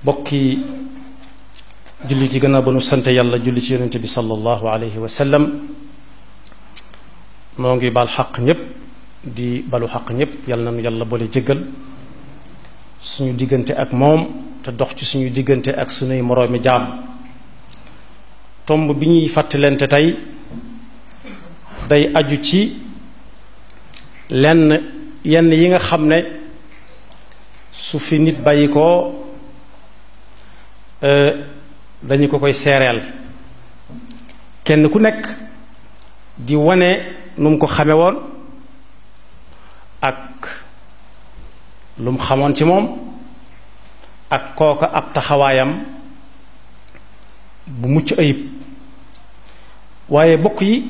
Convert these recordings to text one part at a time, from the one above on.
bokki julli ci gannaaw ba nu sant yàlla julli ci yonente bi sallallahu alayhi wa sallam noo ngi baal xaq ñépp di balu xaq ñépp yàlla na nu yàlla boole jéggal suñu diggante ak moom te dox ci suñu diggante ak suñuy moroomi jaam tomb bi ñuy fàttalente tey day aju ci lenn yenn yi nga xam ne su fi nit bàyyi ko dañu ko koy seereel kenn ku nekk di wane nu mu ko xame woon ak lu mu xamoon ci moom ak kooka ab taxawaayam bu mucc ayib waaye bokk yi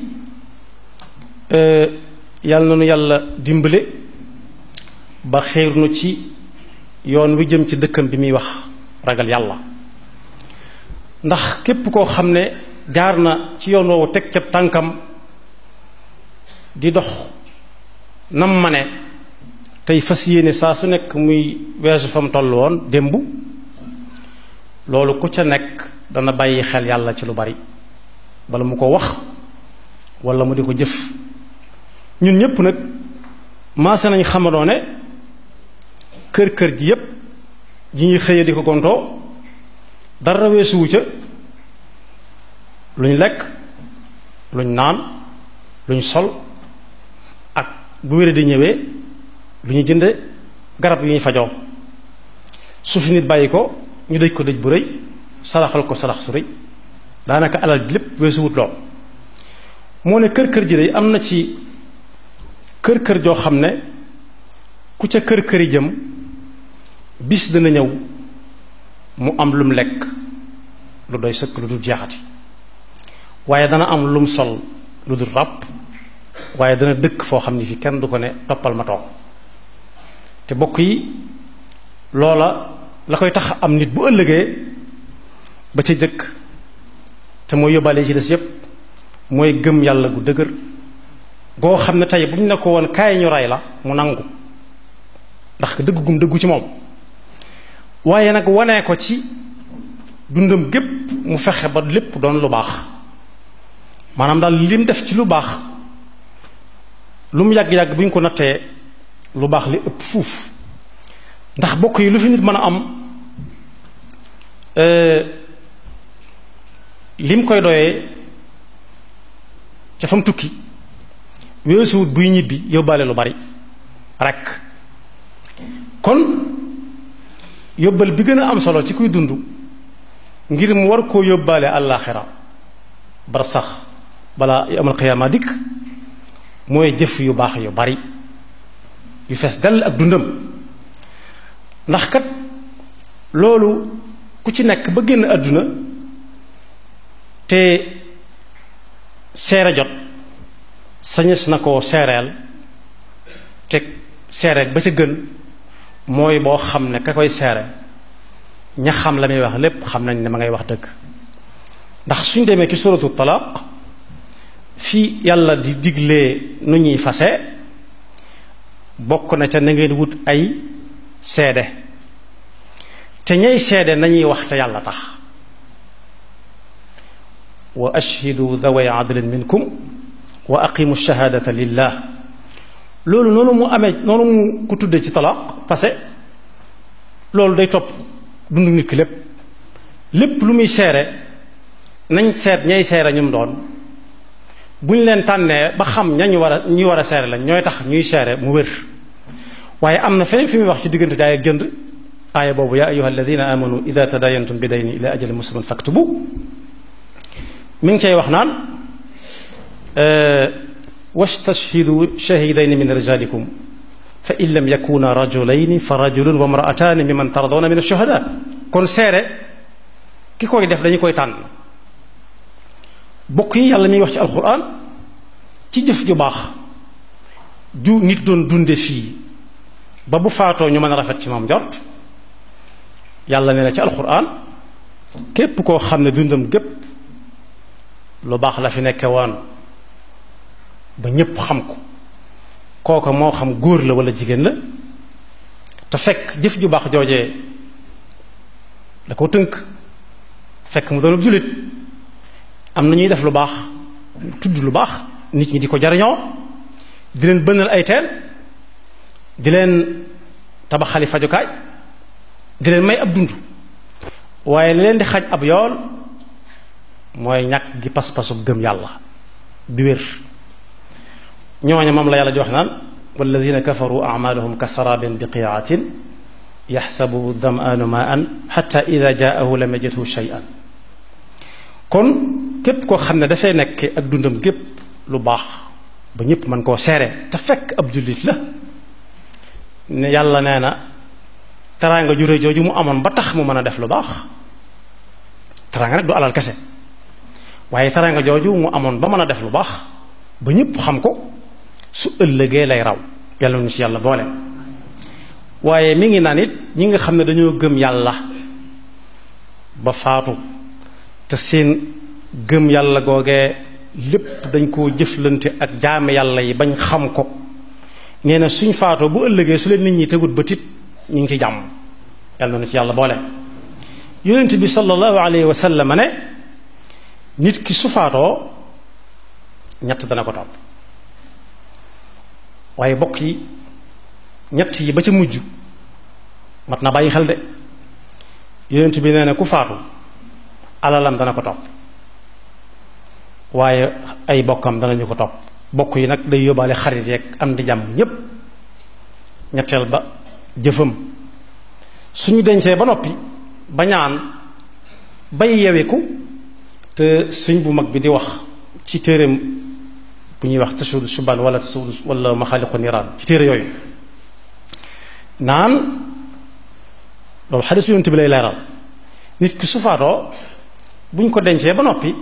yàlla na nu yàlla dimbale ba xéer nu ci yoon wi jëm ci dëkkam bi muy wax ragal yàlla ndax képp koo xam ne jaar na ci yoon woowu teg ca tànkam di dox nam ma ne tey fas yéene saa su nekk muy weesu fa mu toll woon démb loolu ku ca nekk dana bàyyi xel yàlla ci lu bari bala mu ko wax wala mu di ko jëf ñun ñépp nag maase nañ xamadoo ne kër kër ji yépp ji ñuy xëye di ko gontoo dara weesuwu ca luñ lekk luñ naan luñ sol ak bu wére di ñëwee lu ñu jënde garab yu ñuy fajoo su fi nit bàyyi ko ñu dëj ko dëj bu rëy saraxal ko sarax su rëy daanaka alal ji lépp weesuwut lool moo ne kër kër ji day am na ci kër kër joo xam ne ku ca kër këri jëm bis dana ñëw mu am lum lekk lu doy sëkk lu dul jeexati waaye dana am lum sol lu dul ràpp waaye dana dëkk foo xam ne fi kenn du ko ne toppal ma toog te bokk yi loola la koy tax am nit bu ëllëgee ba ca jëkk te mooy yóbbaale ci des yépp mooy gëm yàlla gu dëgër goo xam ne tey bu ñu ne ko woon kaay ñu rey la mu nangu ndax dëgg gum dëggu ci moom waaye nag wanee ko ci dundam gépp mu fexe ba lépp doon lu baax maanaam daal lim def ci lu baax lu mu yàgg-yàgg bu ñu ko nattee lu baax li ëpp fuuf ndax bokk yi lu fi nit mën a am lim koy doyee ca fam tukki weesuwut buy ñibbi yóbbaale lu bari rekk kon yóbbal bi gën a am solo ci kuy dund ngir mu war koo yóbbaale àllaaxira bar sax balaa amal xiyaama dikk mooy jëf yu baax yu bari yu fees dell ak dundam ndax kat loolu ku ci nekk ba génn àdduna te seere jot sañes na koo seereel te seere ba ca gën mooy boo xam ne ka koy seere ña xam la muy wax lépp xam nañ ne ma ngay wax dëgg ndax suñ demee ci suratu talaaq fii yàlla di diglee nu ñuy fase bokk na ca na ngeen wut ay seede te ñay seede nañuy wax te yàlla tax wa ashhidu daway adlin minkum wa aqimu shahadata lillah loolu noonu mu amee noonu mu ko tudde ci talaaq parce que loolu day topp dundu nit ki lépp lépp lu muy seere nañ seet ñay seere ñum doon bu ñu leen tànnee ba xam ñañu war a ñi war a seere lañ ñooy tax ñuy seere mu wér waaye am na feneen fi muy wax ci diggante jaay ak jënd aaya boobu yaa ayuha alladina amanu ida tadayantum bi dayni ila ajalin musamman faktubu mi ngi cay wax naan wastashhidu shahidayni min rijalikum fa in lam yakuna rajulayni fa rajulun wa mraataani mimman tardawna min ash-shuhada kon seere ki koy def dañu koy tànn bokk yi yàlla miy wax ci alquran ci jëf ju baax ju nit doon dunde fii ba bu faatoo ñu mën a rafet ci moom jort yàlla nee na ci alquran képp koo xam ne dundam gépp lu baax la fi nekke woon ba ñépp xam ko kooka moo xam góor la walla jigéen la te fekk jëf ju baax joojee da ko tënk fekk mu doon jullit am na ñuy def lu baax tudd lu baax nit ñi di ko jariñoo di leen bënnal ay teen di leen tabaxali fajukaay di leen may ab dund waaye li leen di xaj ab yool mooy ñàkk gi pas-pasu gëm yàlla bi wér ñooña moom la yàlla di wax naan walladina kafaru amaluhum ka sarabin biqiatin yaxsabu damaanu ma an xata ida jaahu lam yajidhu shay'an kon képp koo xam ne dafay nekk ak dundam gépp lu baax ba ñëpp mën koo seere te fekk ab jullit la ne yàlla nee na teraanga jure jooju mu amoon ba tax mu mën a def lu baax teraanga nag du alal kese waaye teraanga jooju mu amoon ba mën a def lu baax ba ñëpp xam ko su ëllëgee lay raw yàlla nu ci yàlla boole waaye mi ngi naan it ñi nga xam ne dañoo gëm yàlla ba faatu te seen gëm yàlla googee lépp dañ koo jëflante ak jaame yàlla yi bañ xam ko nee na suñ faatoo bu ëllëgee su leen nit ñi tegut ba tit ñu ngi ci jàmm yàlla na ci yàlla boole yonent bi sallallahu alayhi wa sallam ne nit ki su faatoo ñett dana ko topp waaye bokk yi ñett yi ba ca mujj mat na bàyyi xel de yonent bi nee na ku faatu alalam dana ko topp waaye ay bokkam danañu ko topp bokk yi nag day yóbbaale xarit yeeg am di jàmm ñépp ñetteel ba jëfam suñu dencee ba noppi ba ñaan bay yeweku te suñ bu mag bi di wax ci téereem bu ñuy wax tasuudu subaan wala tasuudu wala maxaaliqu niraan ci téere yooyu naan loolu xadis yonent bi lay leeral nit ki su faatoo buñ ko dencee ba noppi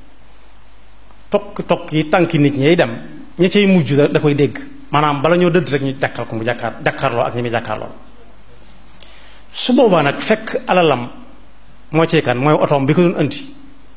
tokk tokk yi tànki nit ñay dem ña cay mujj da koy dégg maanaam bala ñoo dëdd rek ñu jàkkal ko mu jàkkaar jàkkaarloo ak ñi muy jàkkaarloo su boobaa nag fekk alalam moo ci kan mooy otoom bi ko doon andi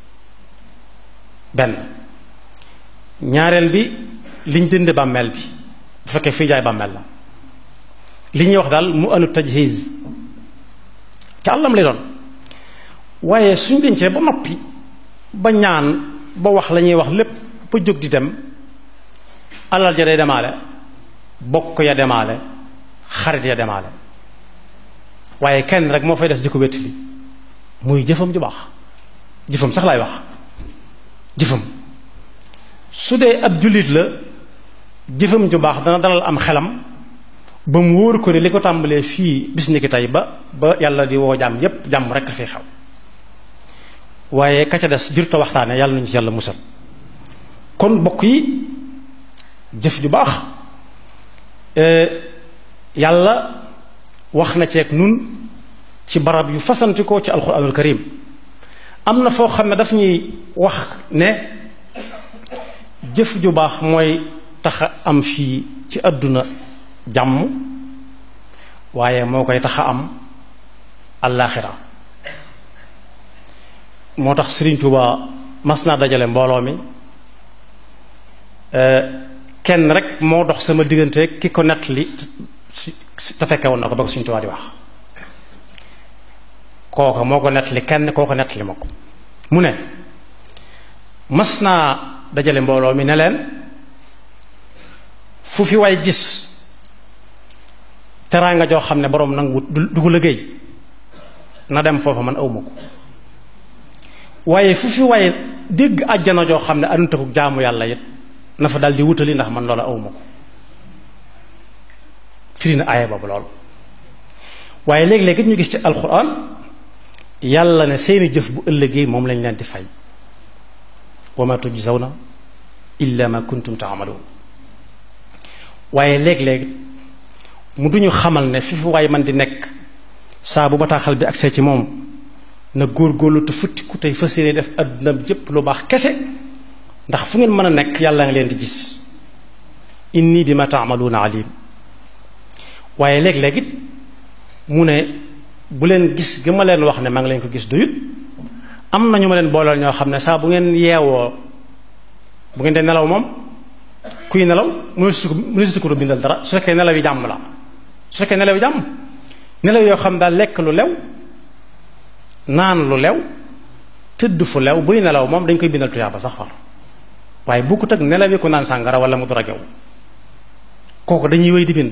benn ñaareel bi liñ jënde bàmmeel bi bu fekkee fii jaay bàmmeel la li ñuy wax daal mu anu tajhiz ca àllam lay doon waaye suñ dencee ba noppi ba ñaan ba wax la ñuy wax lépp ba jóg di dem alal ja day demaale bokk ya demaale xarit ya demaale waaye kenn rek moo fay des di ko wettali muy jëfam ju baax jëfam sax laay wax jëfam su dee ab jullit la jëfam ju baax dana dalal am xelam ba mu wóor ko ne li ko tàmbalee fii bis ni ki tey ba ba yàlla di woo jàmm yépp jàmm rek a fi xew waaye ka ca des jurta waxtaane yàlla nañu ci yàlla musal kon bokk yi jëf ju baax yàlla wax na ceeg nun ci barab yu fasantikoo ci alquranul karim am na foo xam ne daf ñuy wax ne jëf ju baax mooy tax a am fii ci àdduna jàmm waaye moo koy tax a am allaaxira moo tax Sëriñ Tuuba mas naa dajale mbooloo mi kenn rek moo dox sama diggante ki ko nettali te fekke woon na ko ba ko Sëriñ Tuuba di wax kooka moo ko nettali kenn koo ko nettali ma ko mu ne mas naa dajale mbooloo mi ne leen fu fi way gis teraanga joo xam ne boroom nangu du ko liggéey na dem foofa man awma ko waaye fu fi waaye dégg àjjana joo xam ne anutafuk jaamu yàlla it na fa daldi wutali ndax man loola awma ko firi na aaya boobu lool waaye léeg-léeg it ñu gis ci alxuraan yàlla ne seeni jëf bu ëllëgee moom lañ leen di fay wa ma tujzawna illa ma kuntum taamaluun waaye léeg-léeg mu duñu xamal ne fi fi waaye man di nekk saa bu bataaxal bi agsee ci moom na góor-góorlu te futtiku tey fas yéene def adduna bi yépp lu baax kese ndax fu ngeen mën a nekk yàlla nga leen di gis inni bi ma taamaluuna alim waaye léeg-léeg it mu ne bu leen gis gi ma leen wax ne maa ngi leen ko gis doyut am na ñu ma leen booleel ñoo xam ne saa bu ngeen yeewoo bu ngeen dee nelaw moom kuy nelaw mënu si ko mënu si ko bindal dara su fekkee nelaw yi jàmm la su fekkee nelaw yi jàmm nelaw yoo xam daal lekk lu lew naan lu lew tëdd fu lew buy nelaw moom dañ koy bindal tuyaaba sax far waaye bukkut ak nelaw yi ku naan sàngara wala mu drogué wu kooku dañuy wéy di bind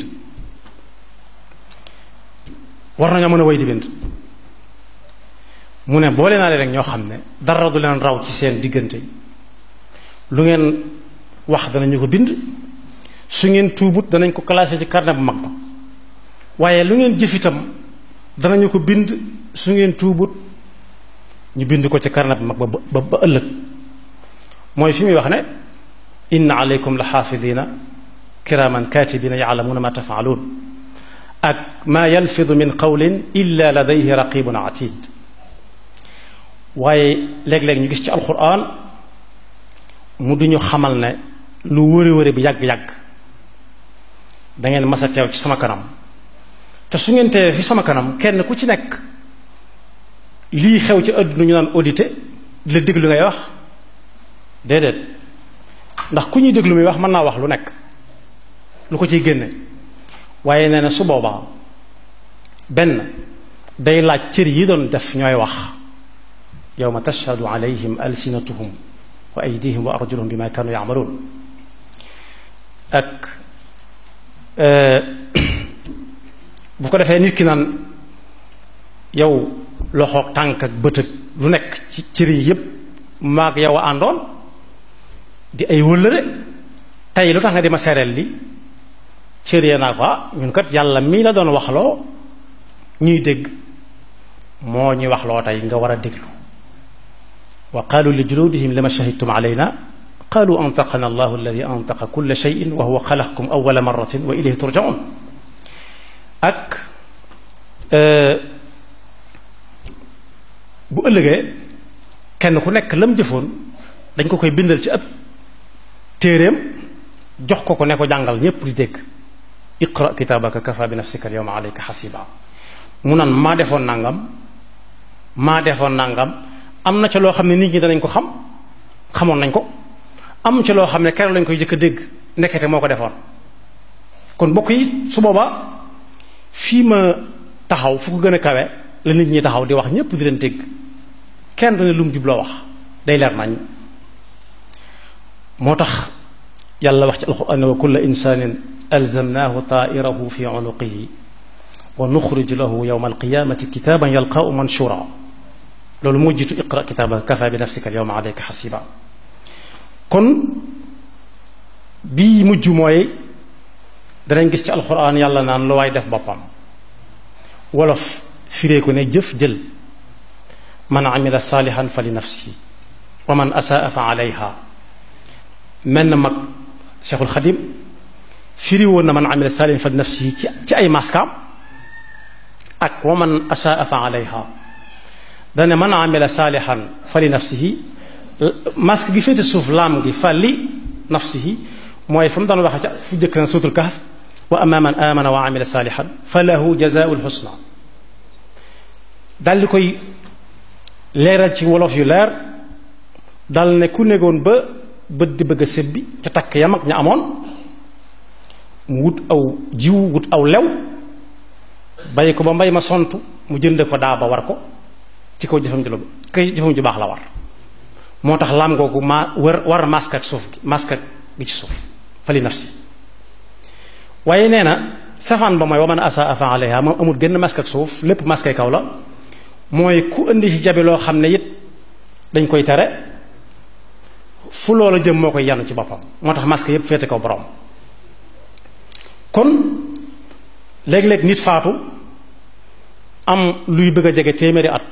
war nañoo mën a wéy di bind mu ne boole naa leen rek ñoo xam ne dara du leen raw ci seen diggante lu ngeen wax danañu ko bind su ngeen tuubut danañ ko classé ci carnet bu mag ba waaye lu ngeen jëf itam danañu ko bind su ngeen tuubut ñu bind ko ci carnet bu mag ba ba ba ëllëg mooy fi muy wax ne inna aleykum la xaafidina kiraman katibina yaalamuuna ma tafaaluun ak maa yalfidu min qawlin illa ladayhi raqibun atid waaye léeg-léeg ñu gis ci alquran mu duñu xamal ne lu wëri wëri bi yàgg-yàgg dangeen mas a teew ci sama kanam te su ngeen teewee fi sama kanam kenn ku ci nekk lii xew ci àdduna ñu naan audité di la déglu ngay wax déedéet ndax ku ñuy déglu muy wax mën naa wax lu nekk lu ko ciy génne waaye nee na su boobaa benn day laaj cër yi doon def ñooy wax yawma tashhadu alayhim alsinatuhum wa aydihim wa arjuluhum bima kanu yamaluun ak bu ko defee nit ki naan yow loxoog tànk ak bët ak lu nekk ci cër yi yépp maag yow a àndoon di ay wëllëre tey lu tax nga di ma sereel li cër ya naa ko ah ñun kat yàlla mii la doon waxloo ñuy dégg moo ñuy waxloo tey nga war a déglu wa qaalu li juludihim lima shahidtum alayna qaalu antaqana allahu alladi antaqa kulla cheyin wa huwa xalaqakum awala maratin wa ilayhi turjaun ak bu ëllëgee kenn ku nekk lam jëfoon dañ ko koy bindal ci ab téeréem jox ko ko ne ko jàngal ñépp di dégg iqra kitaabaka kafa bi nafsika al yawma alayka xasiba mu naan maa defoon nangam maa defoon nangam am na ca loo xam ne nit ñi danañ ko xam xamoon nañ ko am ca loo xam ne keroog lañ koy jëkk a dégg ndekete moo ko defoon kon mbokk yi su boobaa fii ma taxaw fu ko gën a kawe la nit ñi taxaw di wax ñépp di leen dégg kenn du ne lu mu jubloo wax day leer nañ moo tax yàlla wax ci alquran wa kulla insanin alzamnahu taa'irahu fi unuqihi wa nuxrij lahu yawma alqiyamati kitaban yalqaahu manshura loolu moo jiitu iqra kitaabaka kafa bi nafsika al yawma alayka xasiba kon bii mujj mooy danañ gis ci alquran yàlla naan lu waay def boppam wolof firee ko ne jëf jël man amila saalihan fa li nafsihi wa man asaa fa alayha mel na mag cheikhul xadim firi woon na man amila saalihan fa li nafsihi ci ci ay maskaam ak wa man asaa fa alayha dane man amila saalihan fa li nafsihi masque gi féete suuf laam gi fa li nafsihi mooy fa mu daan waxe ca fu jëkk na suutul kahf wa amma man amana wa amila saalihan fa lahu jazaa'ul husna dal di koy leeral ci wolof yu leer dal ne ku negoon ba bët di bëgg a sebbi ca takk yam ak ña amoon mu wut aw jiw wut aw lew bàyyi ko ba mbay ma sont mu jënde ko daa ba war ko ci kaw jëfam ju la kay jëfam ju baax la war moo tax laam googu ma war war masque ak suuf gi masque gi ci suuf fali nafsi waaye nee na safaan ba mooy wa man asa fa alayha moom amul gën masque ak suuf lépp masque kaw la mooy ku indi ci jabi loo xam ne it dañ koy tere fu loola jëm moo koy yanu ci boppam moo tax masque yépp féete kaw borom kon léeg-léeg nit faatu am luy bëgg a jege téeméeri at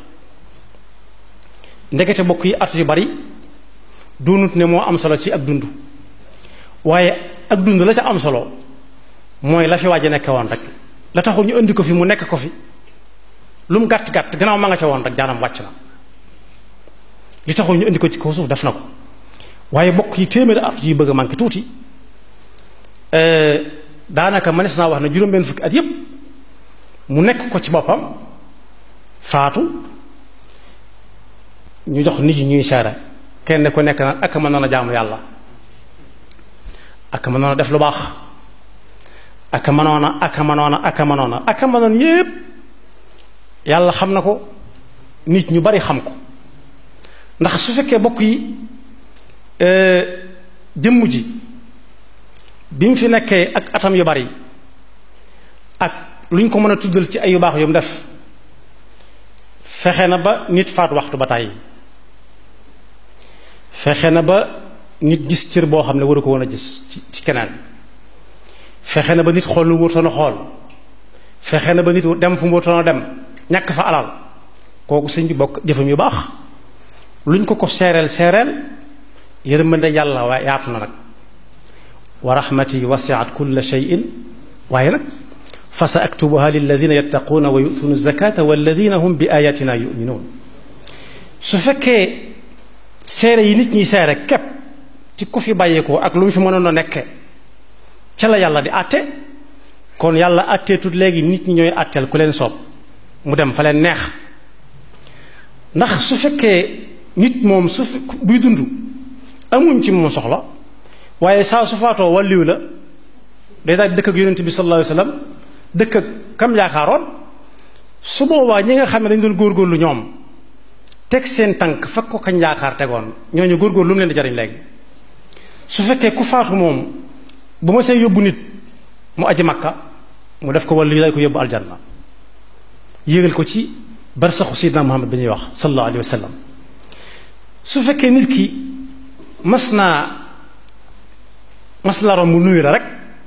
ndekete bokk yi at yu bari doonut ne moo am solo ci ak dund waaye ak dund la ca am solo mooy la fi waaje nekk woon rek la taxul ñu indi ko fi mu nekk ko fi lu mu gàtt gàtt gannaaw ma nga ca woon rek jaanam wàcc na li taxul ñu indi ko ci kaw suuf def na ko waaye bokk yi téeméeri at yuy bëgg a manqué tuuti daanaka mënees naa wax ne juróom-benn fukki at yépp mu nekk ko ci boppam faatu ñu jox nit ñi ñuy seere kenn ku nekk naan ak mënoon a jaamu yàlla ak mënoon a def lu baax ak mënoon a ak mënoon a ak mënoon a ak mënoon ñépp yàlla xam na ko nit ñu bari xam ko ndax su fekkee bokk yi jëmm ji bi mu fi nekkee ak atam yu bari ak lu ñu ko mën a tuddal ci ay yu baax yu mu def fexe na ba nit faat waxtu ba tàyyi fexe na ba nit gis cër boo xam ne waru ko woon a gis ci ci keneen fexe na ba nit xool lu mu wutoon a xool fexe na ba nit dem fu mu wutoon a dem ñàkk fa alal kooku sëñ bi bokk jëfam yu baax luñ ko ko seereel seereel yërmande yàlla waaye yaatu na nag wa rahmati wasiat kulla shay'in waaye nag fa sa aktubuha lilladina yattaquuna wa yutuuna zakata walladina hum bi ayatina yuminuun su fekkee seere yi nit ñi seere képp ci ku fi bàyyeekoo ak lu mu fi mënoon a nekke ca la yàlla di àtte kon yàlla àtteetut léegi nit ñi ñooy àtteel ku leen soob mu dem fa leen neex ndax su fekkee nit moom su buy dund amuñ ci moom soxla waaye saa su faatoo wàlliw la day daal dëkk ak yonent bi sallallahu alayhi wasallam dëkk ak kam yaakaaroon su boobaa ñi nga xam ne dañ doon góorgóorlu ñoom teg seen tànk fekk ko kañ yaakaar tegoon ñooñu góorgóorlu lu mu leen di jariñ léegi su fekkee ku faatu moom bu ma see yóbbu nit mu aji makka mu def ko wàllu yi day ko yóbbu aljanna yéegal ko ci barsaxu sidna muhammad bi ñuy wax sallallahu alayhi wa sallam su fekkee nit ki mas naa mas la romb nuyu la rek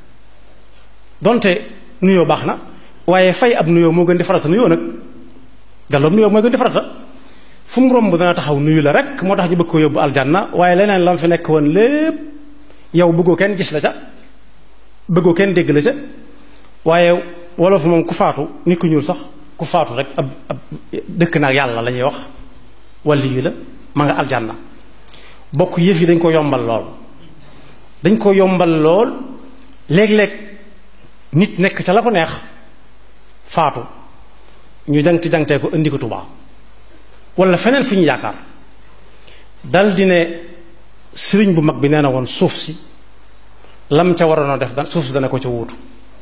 donte nuyoo baax na waaye fay ab nuyoo moo gën di farata nuyoo nag galloom nuyoo mooy gën di farata fu mu romb dana taxaw nuyu la rek moo tax ñu bëgg ko yóbbu aljanna waaye leneen lam fi nekk woon lépp yow bëggoo kenn gis la ca bëggoo kenn dégg la ca waaye wolof moom ku faatu nit ku ñuul sax ku faatu rek ab ab dëkk naag yàlla la ñuy wax wàlli yu la ma nga aljanna bokk yëf yi dañ ko yombal lool dañ ko yombal lool léeg-léeg nit nekk ca la ko neex faatu ñu jangti jangtee ko indi ko Tuubaa wala feneen fu ñu yaakaar dal di ne sëriñ bu mag bi nee na woon suuf si lam ca waroon a def da suuf si dana ko ca wuutu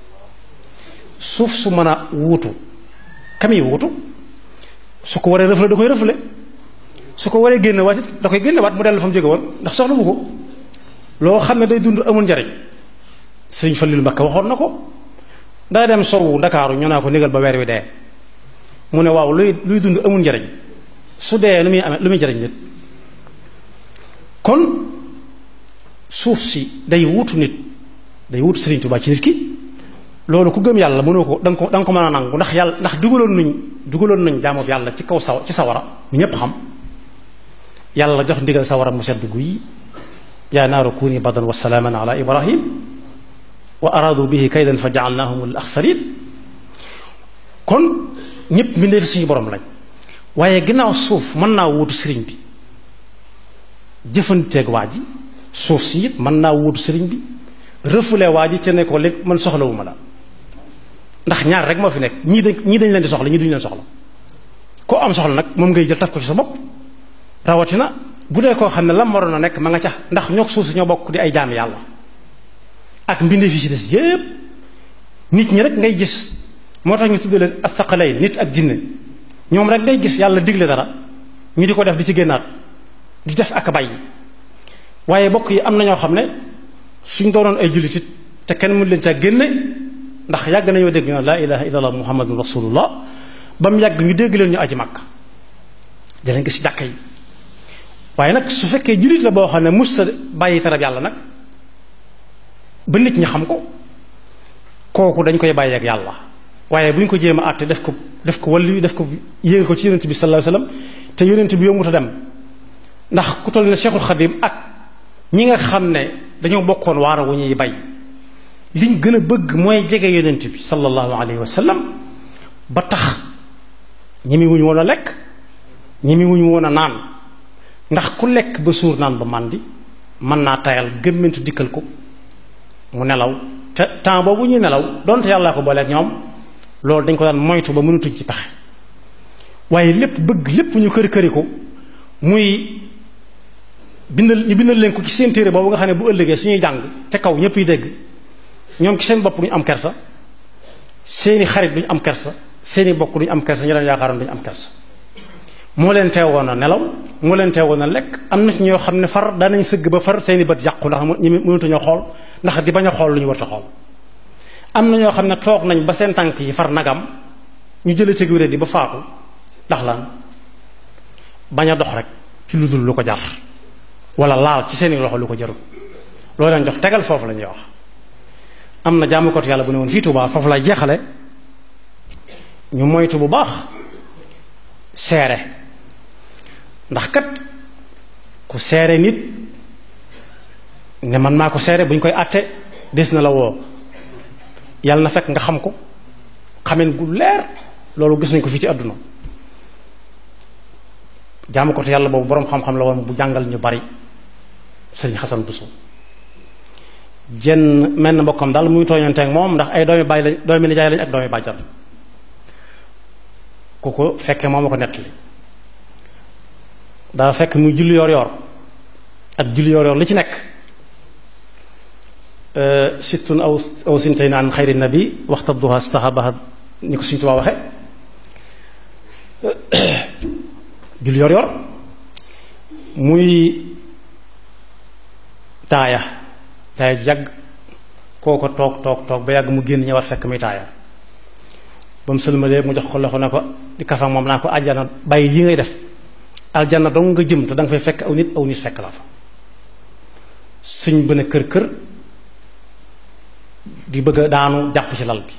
suuf su mën a wuutu kam yi wuutu su ko waree rëfle da koy rëfle su ko waree génne waat it da koy génne waat mu dellu fa mu jóge woon ndax soxla mu ko loo xam ne day dund amul njariñ sëriñ Fallilu Mbakke waxoon na ko daa dem sowu Ndakaaru ñu naa ko négal ba weer wi dee mu ne waaw luy luy dund amul njariñ su dee lu muy amee lu muy jariñ nit kon suuf si day wutu nit day wutu Sëriñ Tuubaa ci nit ki loolu ku gëm yàlla mënoo ko da nga ko da nga ko mën a nangu ndax yàlla ndax dugaloon nañ dugaloon nañ jaamu yàlla ci kaw saw ci sawara ñu ñépp xam yàlla jox ndigal sawara mu sedd guy yaa naaru kuuni bardan wa salaaman ala ibrahim wa araadu bihi kaydan fa jaalnaahum al axsarin kon ñépp mbindeef suñu borom lañ waaye ginnaaw suuf mën naa wuutu sëriñ bi jëfanteeg waa ji suuf si it mën naa wuutu sëriñ bi refoulé waa ji ca ne ko léegi man soxlawuma la ndax ñaar rek moo fi nekk ñii dañ ñii dañ leen di soxla ñii duñu leen soxla koo am soxla nag moom ngay jël taf ko ci sa bopp rawatina bu dee koo xam ne lam waroon a nekk ma nga ca ndax ñoo suuf si ñoo bokk di ay jaami yàlla ak mbindeef yi ci des yépp nit ñi rek ngay gis moo tax ñu tudd leen athaqalayn nit ak jinne ñoom rek ngay gis yàlla digle dara ñu di ko def di ci génnaat di def ak bàyyi waaye bokk yi am na ñoo xam ne suñ doonoon ay jullitit te kenn mënu leen caa génne ndax yàgg nañoo dégg ñu laa ilaha illallah muhammadun rasulullah ba mu yàgg ñu dégg leen ñu aji màkk di leen gis ci jàkka yi waaye nag su fekkee jullit la boo xam ne mus sa bàyyi tarab yàlla nag ba nit ñi xam ko kooku dañ koy bàyyi ak yàlla waaye bu ñu ko jéem a àtte def ko def ko walli def ko yéege ko ci yonent bi sallallahu alayhi wasallam te yonent bi yombut a dem ndax ku toll ne Cheikhul Khadim ak ñi nga xam ne dañoo bokkoon waara wu ñuy bay liñ gën a bëgg mooy jege yonent bi sallallahu alayhi wasallam ba tax ñemi wuñu woon a lekk ñemi wuñu woon a naan ndax ku lekk ba suur naan ba màndi mën naa tayal gëmmentu dikkal ko mu nelaw te temps boobu ñuy nelaw donte yàllaa ko booleeg ñoom loolu dañ ko daan moytu ba mënutuñ ci pexe waaye lépp bëgg lépp ñu kër këri ko muy bindal ñu bindal leen ko ci seen téere boobu nga xam ne bu ëllëgee suñuy jàng te kaw ñëpp yi dégg ñoom ci seen bopp duñu am kersa seeni xarit duñu am kersa seeni bokk duñu am kersa ñu leen yaakaaroon duñu am kersa moo leen teewoon a nelaw moo leen teewoon a lekk am na ci ñoo xam ne far daanañ sëgg ba far seeni bët yàqu ndax ñu mënatuñoo xool ndax di bañ a xool lu ñu war a xool am na ñoo xam ne toog nañ ba seen tànk yi far nagam ñu jëlee ci wéré di ba faatu ndax lan bañ a dox rek ci lu dul lu ko jar wala laal ci seeni loxo lu ko jarul loolu leen jox tegal foofu la ñuy wax am na jaamukatu yàlla bu ne woon fii Tuubaa foofu lay jeexale ñu moytu bu baax seere ndax kat ku seere nit ne man maa ko seere bu ñu koy àtte des na la woo yàlla na fekk nga xam ko xamen gu leer loolu gis nañ ko fii ci àdduna jaamu ko te yàlla boobu boroom xam-xam la woon bu jàngal ñu bari sëriñ Xasan Buso jenn menn mbokkam daal muy tooñanteeg moom ndax ay doomi baay lañ doomi nijaay lañ ak doomi bàjjan ku ko fekkee moom a ko nettali daa fekk muy julli yoor yoor ak julli yoor yoor li ci nekk sittun aw aw sintay naan xayri nabi waxta duha stahabaha ni ko Sëriñ Tuubaa waxe julli yor yor muy taaya taaya jàgg kooko toog toog toog ba yàgg mu génn ñëwaat fekk muy taaya ba mu sëlmalee mu jox ko loxo ne ko di kafa moom naa ko aljana bàyyi yi ngay def aljana dong nga jëm te danga fay fekk aw nit aw nit fekk la fa suñ bën a kër kër di bëgg a daanu jàpp ci lal bi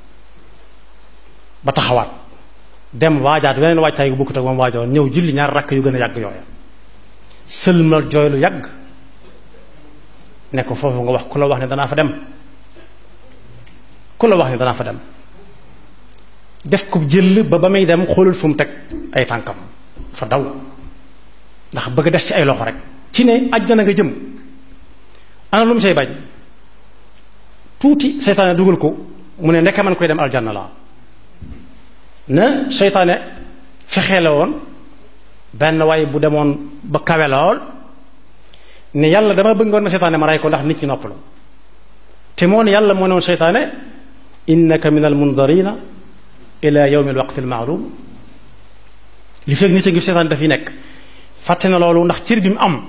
ba taxawaat dem waajaat weneen waajtaay gu bokkut ak moom waajoon ñëw julli ñaar rakk yu gën a yàgg yooya sëlmal jooy lu yàgg ne ko foofu nga wax ku la wax ne danaa fa dem ku la wax ne danaa fa dem def ko jël ba ba muy dem xoolul fu mu teg ay tànkam fa daw ndax bëgg des ci ay loxo rek ci ne àjjana nga jëm ana lu mu say bañ tuuti seytaane dugal ko mu ne ndeke man koy dem aljanna laa ne seytaane fexee la woon benn waay bu demoon ba kawe lool ne yàlla dama bëggoon na seytaane ma rey ko ndax nit ñi noppalu te moo ne yàlla moo ne woon seytaane innaka min al mundarina ila yawmi al waqti al maalum li fekk nit a ngi seytaane dafiy nekk fàtte na loolu ndax cër bi mu am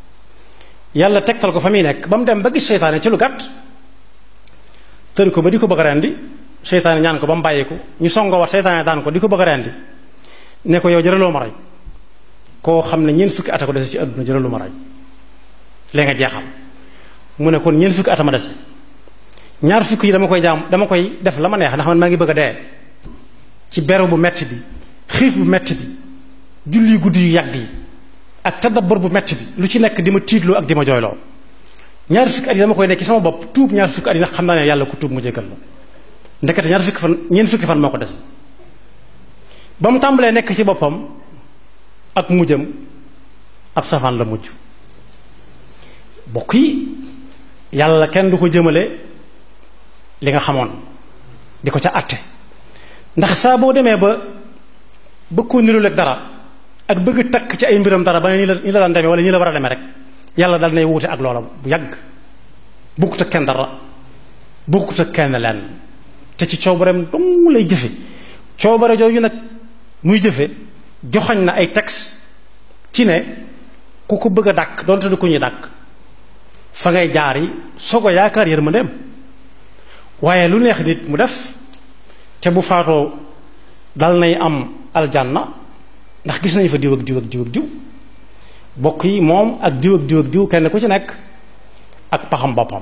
yàlla tegtal ko fa muy nekk ba mu dem ba gis seytaane ci lu gàtt tër ko ba di ko bëgg a rendi seytaane ñaan ko ba mu bàyyi ko ñu songo war seytaane daan ko di ko bëgg a rendi ne ko yow jëraloo ma rey koo xam ne ñeent fukki at a ko dese ci àdduna jëraloo ma rey léegi nga jeexal mu ne kon ñeent fukki at a ma dese ñaar fukki yi dama koy jaam dama koy def la ma neex ndax man maa ngi bëgg a dee ci beru bu metti bi xiif bu metti bi julli guddi yu yàgg yi ak tadabbur bu metti bi lu ci nekk di ma tiitloo ak di ma jooyloo ñaar fukki at yi dama koy nekk ci sama bopp tuub ñaar fukki at yi ndax xam naa ne yàlla ku tuub mu jégal la ndekete ñaar fukki fan ñeent fukki fan moo ko des ba mu tàmbalee nekk ci boppam ak mujjam ab safaan la mujj bokk yi yàlla kenn du ko jëmale li nga xamoon di ko ca àtte ndax saa boo demee ba bëgg koo niru lekk dara ak bëgg takk ci ay mbiram dara ba ne nii la nii la daan demee wala nii la war a demee rek yàlla dal nay wuute ak loola bu yàgg bokkut ak kenn dara bokkut ak kenn lenn te ci coobareem dong lay jëfe coobare jooju nag muy jëfe joxoñ na ay texte ci ne ku ko bëgg a dàkk doonte du ko ñuy dàkk fa ngay jaar yi soo ko yaakaar yërmandeem waaye lu neex nit mu def te bu faatoo dal nay am aljanna ndax gis nañu fa diw ak diw ak diw ak diw bokk yi moom ak diw ak diw ak diw kenn ku ci nekk ak paxam boppam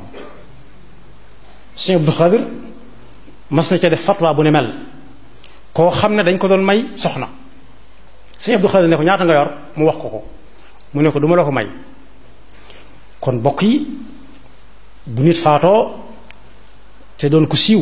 Sëñ Abdou Xadir mas na ca def fatwa bu ne mel koo xam ne dañ ko doon may soxna Sëñ Abdou Xadir ne ko ñaata nga yor mu wax ko ko mu ne ko du ma la ko may kon bokk yi bu nit faatoo te doon ko siiw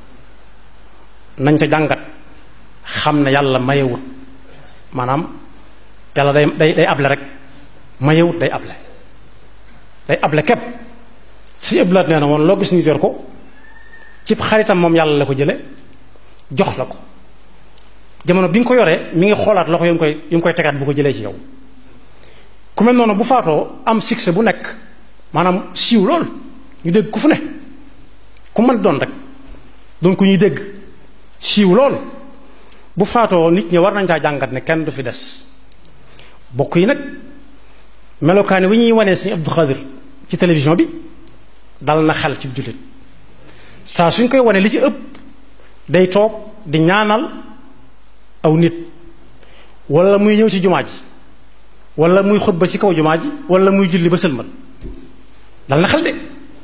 nañ ca jàngat xam ne yàlla mayewut maanaam yàlla day day day able rek mayewut day able day able képp si ëblaat nee na woon loo gis nit yor ko ci xaritam moom yàlla la ko jële jox la ko jamono bi nga ko yoree mi ngi xoolaat loxo yu mu koy yu mu koy tegaat bu ko jëlee ci yow ku mel noonu bu faatoo am succès bu nekk maanaam siiw lool ñu dégg ku fu ne ku mën doon rek doon ku ñuy dégg siiw lool bu faatoo nit ñi war nañ caa jàngat ne kenn du fi des bokk yi nag melokaani wi ñuy wanee Sëriñ Abdou Khadir ci télévision bi dal na xel ci jullit saa suñ koy wane li ci ëpp day toog di ñaanal aw nit wala muy ñëw ci jumaa ji wala muy xutba ci kaw jumaa ji wala muy julli ba sëlmal dal na xel de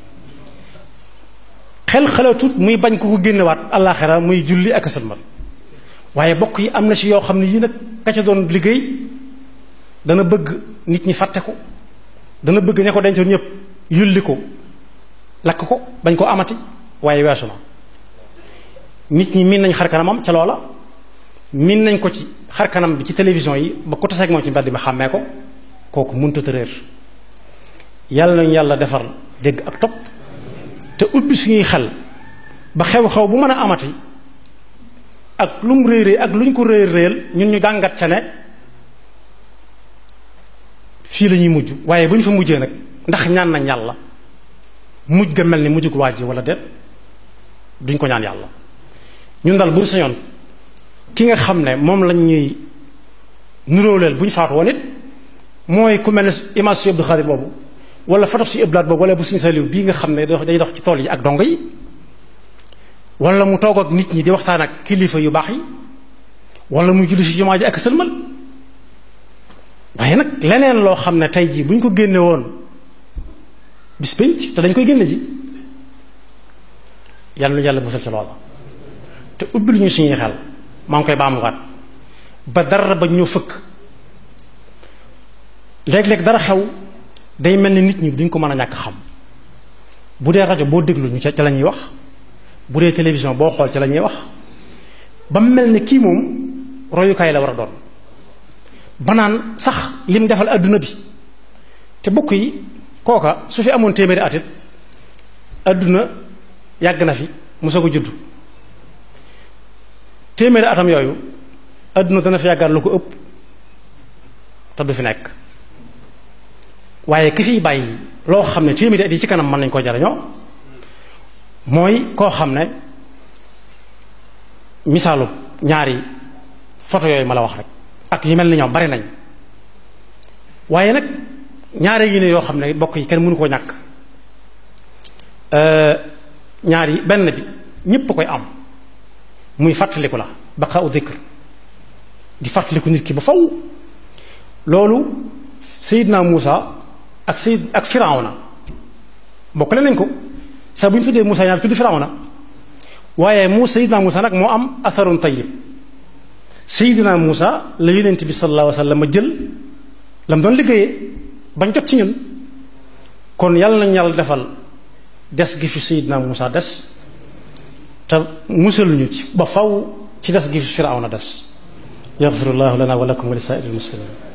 xel xalaatut muy bañ ko ko génnewaat àllaaxira muy julli ak a sëlmal waaye bokk yi am na ci yoo xam ne yii nag ka ca doon liggéey dana bëgg nit ñi fàtte ko dana bëgg ña ko dencoon ñëpp yulli ko lakk ko bañ ko amati waaye weesu na nit ñi miin nañ xar kanamam ca loola miin nañ ko ci xar kanam bi ci télévision yi ba ko taseeg moom ci mbedd mi xàmmee ko kooku mënut a réer yàlla nañu yàlla defar dégg ak topp te ubbi suñuy xel ba xew-xew bu mën a amati ak lu mu réeree ak lu ñu ko réer réel ñun ñu jàngat ca ne fii la ñuy mujj waaye bu ñu fa mujjee nag ndax ñaan nañ yàlla mujj ga mel ni mujj gu waaj ji wala déet duñ ko ñaan yàlla ñun daal bu ñu sañoon ki nga xam ne moom lañ ñuy nuróoleel bu ñu faatu woon it mooy ku mel ne image si Abdou Khadir boobu wala photo si ëblaat boobu wala bu suñu saliw bii nga xam ne day dox ci tool yi ak dongo yi wala mu toog ak nit ñi di waxtaan ak kilifa yu baax yi wala muy julli si jumaa ji ak sëlmal waaye nag leneen loo xam ne tey jii bu ñu ko génne woon bis pénc te dañ koy génne ji yàlla lu yàlla musal ci loola te ubbil ñu suñuy xel maa ngi koy baamuwaat ba dara ba ñu fëkk léeg-léeg dara xew day mel ni nit ñi duñ ko mën a ñàkk xam bu dee rajo boo déglu ñu ca ca la ñuy wax bu dee télévision boo xool ca la ñuy wax ba mel ni kii moom royukaay la war a doon banaan sax lim defal adduna bi te bokk yi kooka su fi amoon téeméeri atit adduna yàgg na fi mosoo ko judd téeméeri atam yooyu adduna dana fi yàggaat lu ko ëpp te du fi nekk waaye ki fiy bàyyi loo xam ne téeméeri at yi ci kanam mën nañ koo jariñoo mooy koo xam ne misaalu ñaari photo yooyu ma la wax rek ak yi mel ni ñoom bari nañ waaye nag ñaari yi ne yoo xam ne bokk yi kenn mënu koo ñàkk ñaari benn bi ñépp koy am muy fàttaliku la baqaa u dhikr di fàttaliku nit ki ba faw loolu Seydina Muusa ak Seyd ak Firawna bokkale nañ ko saa bu ñu tuddee Muusa ñaar tudd Firawna waaye mu Seydina Muusa nag moo am asarun tayyib Seydina Muusa la yonent bi sallallahu alayhi wa sallam ma jël la mu doon liggéeyee bañ jot ci ñun kon yàlla nañ yàlla defal des gi fi Seydina Muusa des te musal ñu ci ba faw ci des gi fi Firawna des yaxfirullahu lana wa lakum wa li saa'iril muslimin